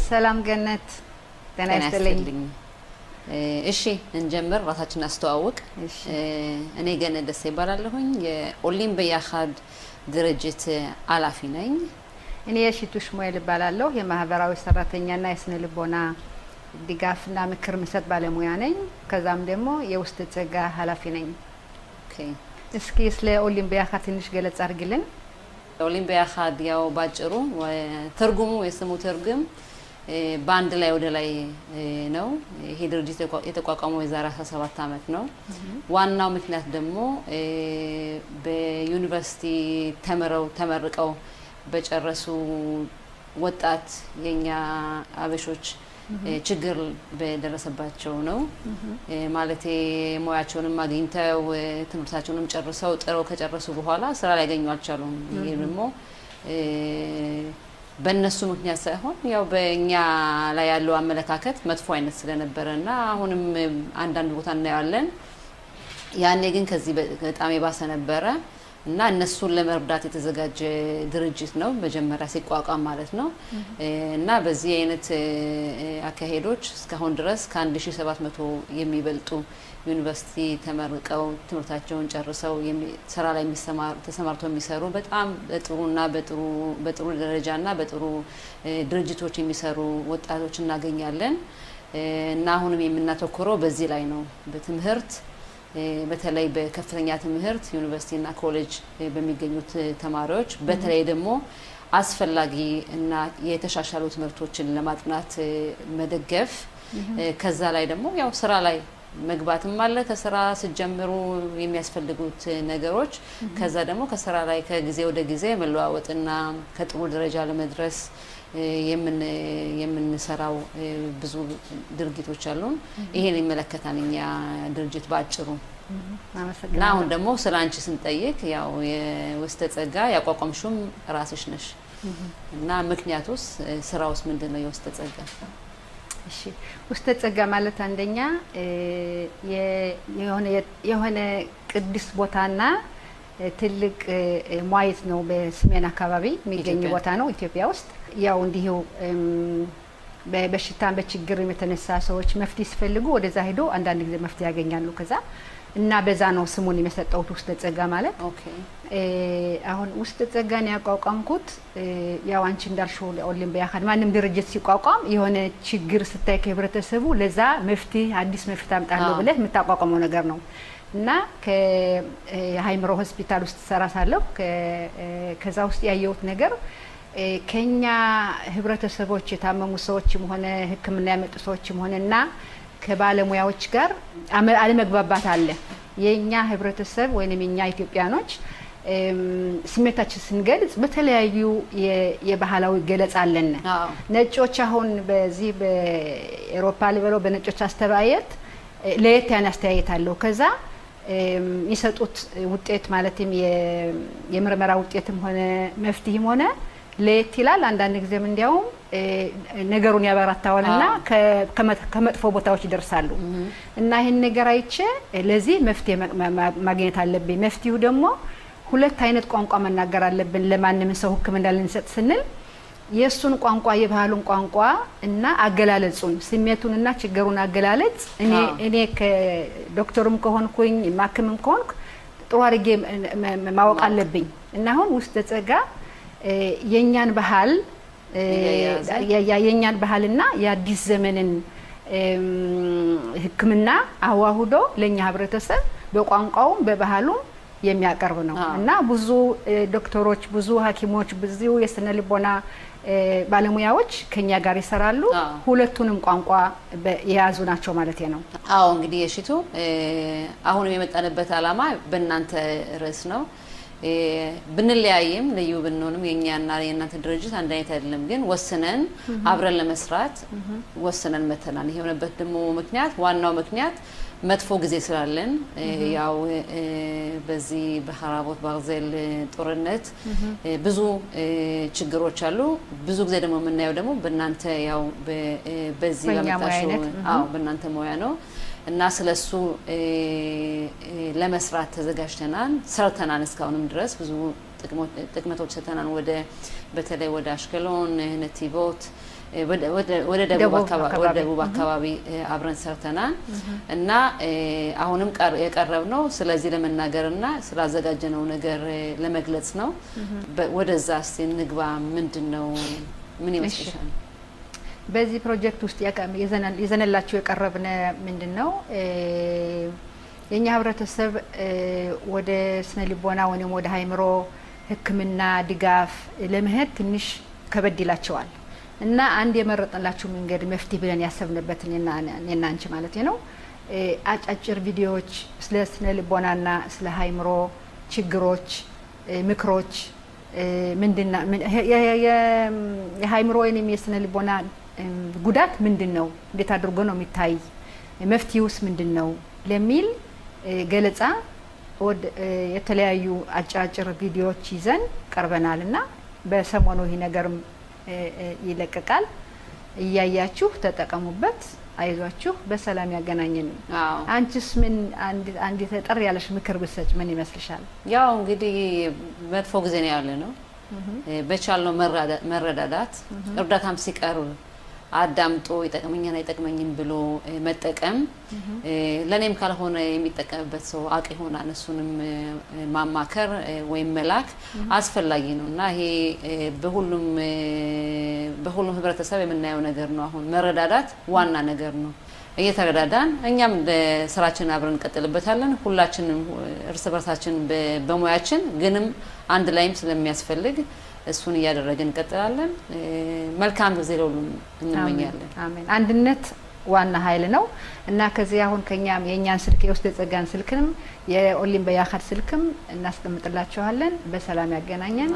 ሰላም ገነት፣ ጤና ይስጥልኝ። እሺ እንጀምር። ራሳችን አስተዋውቅ። እሺ። እኔ ገነት ደሴ ይባላለሁኝ የኦሊም በያኻድ ድርጅት ኃላፊ ነኝ። እኔ የሺቱ ሽሙኤል እባላለሁ የማህበራዊ ሰራተኛና የስነ ልቦና ድጋፍና ምክር ምሰጥ ባለሙያ ነኝ። ከዛም ደግሞ የውስጥ ጸጋ ኃላፊ ነኝ። ኦኬ። እስኪ ስለ ኦሊም በያኻድ ትንሽ ገለጽ አድርግልን። ኦሊም በያኻድ ያው ባጭሩ ትርጉሙ የስሙ ትርጉም በአንድ ላይ ወደ ላይ ነው። ይሄ ድርጅት የተቋቋመው የዛሬ 17 ዓመት ነው። ዋናው ምክንያት ደግሞ በዩኒቨርሲቲ ተምረው ተመርቀው በጨረሱ ወጣት የኛ አበሾች ችግር በደረሰባቸው ነው። ማለት ሙያቸውንም አግኝተው ትምህርታቸውንም ጨርሰው ጥረው ከጨረሱ በኋላ ስራ ላይ ያገኙ አልቻሉም። ይሄ ደግሞ በእነሱ ምክንያት ሳይሆን ያው በእኛ ላይ ያለው አመለካከት መጥፎ አይነት ስለነበረ እና አሁንም አንዳንድ ቦታ እናየዋለን። ያኔ ግን ከዚህ በጣም የባሰ ነበረ እና እነሱን ለመርዳት የተዘጋጀ ድርጅት ነው መጀመሪያ ሲቋቋም ማለት ነው። እና በዚህ አይነት አካሄዶች እስካሁን ድረስ ከ1700 የሚበልጡ ዩኒቨርሲቲ ተመርቀው ትምህርታቸውን ጨርሰው ስራ ላይ ተሰማርተው የሚሰሩ በጣም በጥሩና በጥሩ ደረጃና በጥሩ ድርጅቶች የሚሰሩ ወጣቶች እናገኛለን። እና አሁንም የምናተኩረው በዚህ ላይ ነው በትምህርት በተለይ በከፍተኛ ትምህርት ዩኒቨርሲቲና ኮሌጅ በሚገኙት ተማሪዎች በተለይ ደግሞ አስፈላጊ እና የተሻሻሉ ትምህርቶችን ለማጥናት መደገፍ ከዛ ላይ ደግሞ ያው ስራ ላይ መግባትም አለ ከስራ ስጀምሩ የሚያስፈልጉት ነገሮች ከዛ ደግሞ ከስራ ላይ ከጊዜ ወደ ጊዜ መለዋወጥና ከጥሩ ደረጃ ለመድረስ የምንሰራው ብዙ ድርጊቶች አሉን። ይሄን ይመለከታል እኛ ድርጅት በአጭሩ እና አሁን ደግሞ ስለ አንቺ ስንጠይቅ ያው የውስተ ጸጋ ያቋቋምሹም ራስሽ ነሽ እና ምክንያቱስ ስራውስ ምንድን ነው? የውስተ ጸጋ እሺ ውስተ ጸጋ ማለት አንደኛ የሆነ ቅዱስ ቦታና ትልቅ ሟየት ነው። በሰሜን አካባቢ የሚገኝ ቦታ ነው ኢትዮጵያ ውስጥ። ያው እንዲሁ በበሽታን በችግርም የተነሳ ሰዎች መፍትሄ ሲፈልጉ ወደዛ ሄዶ አንዳንድ ጊዜ መፍትሄ ያገኛሉ። ከዛ እና በዛ ነው ስሙን የሰጠሁት ውስተ ጸጋ ማለት። አሁን ውስተ ጸጋን ያቋቋምኩት ያው አንቺ እንዳልሽው ኦሊም በያኻድ ማንም ድርጅት ሲቋቋም የሆነ ችግር ስታይ ከህብረተሰቡ ለዛ መፍትሄ አዲስ መፍትሄ አምጣለሁ ብለህ የምታቋቋመው ነገር ነው እና ከሀይምሮ ሆስፒታል ውስጥ ሰራ ሳለሁ ከዛ ውስጥ ያየሁት ነገር ከኛ ህብረተሰቦች የታመሙ ሰዎችም ሆነ ሕክምና ያመጡ ሰዎችም ሆነ እና ከባለሙያዎች ጋር አለመግባባት አለ። የእኛ ህብረተሰብ ወይም የኛ ኢትዮጵያኖች ስሜታችን ስንገልጽ በተለያዩ የባህላዊ ገለጻ አለን። ነጮች አሁን በዚህ በኤሮፓ ልበለው በነጮች አስተያየት ለየት ያን አስተያየት አለው። ከዛ የሚሰጡት ውጤት ማለትም የምርመራ ውጤትም ሆነ መፍትሄም ሆነ ለየት ይላል። አንዳንድ ጊዜም እንዲያውም ነገሩን ያበራታዋልና ከመጥፎ ቦታዎች ይደርሳሉ። እና ይህን ነገር አይቼ ለዚህ መፍትሄ ማግኘት አለብኝ። መፍትሄው ደግሞ ሁለት አይነት ቋንቋ መናገር አለብን። ለማንም ሰው ሕክምና ልንሰጥ ስንል የእሱን ቋንቋ የባህሉን ቋንቋ እና አገላለጹን ስሜቱንና ችግሩን አገላለጽ እኔ ከዶክተሩም ከሆንኩኝ ማክምም ከሆንኩ ጥሩ አድርጌ ማወቅ አለብኝ እና አሁን ውስተ ጸጋ የእኛን ባህል የእኛን ባህልና የአዲስ ዘመንን ሕክምና አዋህዶ ለእኛ ህብረተሰብ በቋንቋውም በባህሉም የሚያቀርብ ነው እና ብዙ ዶክተሮች፣ ብዙ ሐኪሞች፣ ብዙ የስነ ልቦና ባለሙያዎች ከኛ ጋር ይሰራሉ። ሁለቱንም ቋንቋ የያዙ ናቸው ማለት ነው። አዎ እንግዲህ የሽቱ አሁንም የመጣንበት ዓላማ በእናንተ ርዕስ ነው። ብንለያይም ልዩ ብንሆንም የእኛና የእናንተ ድርጅት አንድ አይነት አይደለም። ግን ወስነን አብረን ለመስራት ወስነን መተናል። ይሄ የሆነበት ደግሞ ምክንያት ዋናው ምክንያት መጥፎ ጊዜ ስላለን ያው በዚህ በሀራቦት ባርዜል ጦርነት ብዙ ችግሮች አሉ። ብዙ ጊዜ ደግሞ የምናየው ደግሞ በእናንተ ያው በዚህ በመጣሽው አዎ በእናንተ ሙያ ነው እና ስለሱ ለመስራት ተዘጋጅተናል፣ ሰርተናል። እስካሁንም ድረስ ብዙ ጥቅመቶች ሰጥተናል። ወደ በተለይ ወደ አሽከሎን፣ ነቲቦት ወደ ደቡብ አካባቢ አብረን ሰርተናል እና አሁንም የቀረብ ነው ስለዚህ ለመናገር እና ስላዘጋጀነው ነገር ለመግለጽ ነው። ወደዛ እስቲ እንግባ። ምንድን ነው ምን ይመስልሻል? በዚህ ፕሮጀክት ውስጥ ይዘንላችሁ የቀረብነ ምንድን ነው የእኛ ህብረተሰብ ወደ ስነ ልቦና ወይም ወደ ሀይምሮ ሕክምና ድጋፍ ለመሄድ ትንሽ ከበድ ይላቸዋል እና አንድ የመረጥንላችሁ መንገድ መፍትሄ ብለን ያሰብንበትን እኔና አንቺ ማለት ነው አጫጭር ቪዲዮዎች ስለ ስነ ልቦናና ስለ ሀይምሮ ችግሮች፣ ምክሮች ምንድና የሀይምሮ ወይም የስነ ልቦና ጉዳት ምንድን ነው? እንዴት አድርጎ ነው የሚታይ? መፍትሄውስ ምንድን ነው? ለሚል ገለጻ የተለያዩ አጫጭር ቪዲዮዎች ይዘን ቀርበናል እና በሰሞኑ ይህ ነገርም ይለቀቃል። እያያችሁ ተጠቀሙበት። አይዟችሁ፣ በሰላም ያገናኘን። አንቺስ ምን አንድ ጠር ያለሽ ምክር ብሰጭ ምን ይመስልሻል? ያው እንግዲህ መጥፎ ጊዜ ነው ያለ ነው። በቻልነው መረዳዳት እርዳታም ሲቀርብ አዳምጦ ይጠቅመኛል አይጠቅመኝም ብሎ መጠቀም ለእኔም ካልሆነ የሚጠቀምበት ሰው አቅ ይሆናል። እሱንም ማማከር ወይም መላክ አስፈላጊ ነው እና ይሄ በሁሉም በሁሉም ህብረተሰብ የምናየው ነገር ነው። አሁን መረዳዳት ዋና ነገር ነው። እየተረዳዳን እኛም ስራችን አብረን እንቀጥልበታለን። ሁላችንም እርስ በርሳችን በሙያችን ግንም አንድ ላይም ስለሚያስፈልግ እሱን እያደረግን እንቀጥላለን። መልካም ጊዜ ለሁሉም እንመኛለን። አሜን። አንድነት ዋና ኃይል ነው እና ከዚህ አሁን ከኛም የእኛን ስልክ የውስጥ የጸጋን ስልክንም የኦሊም በያካድ ስልክም እናስቀምጥላችኋለን። በሰላም ያገናኘን።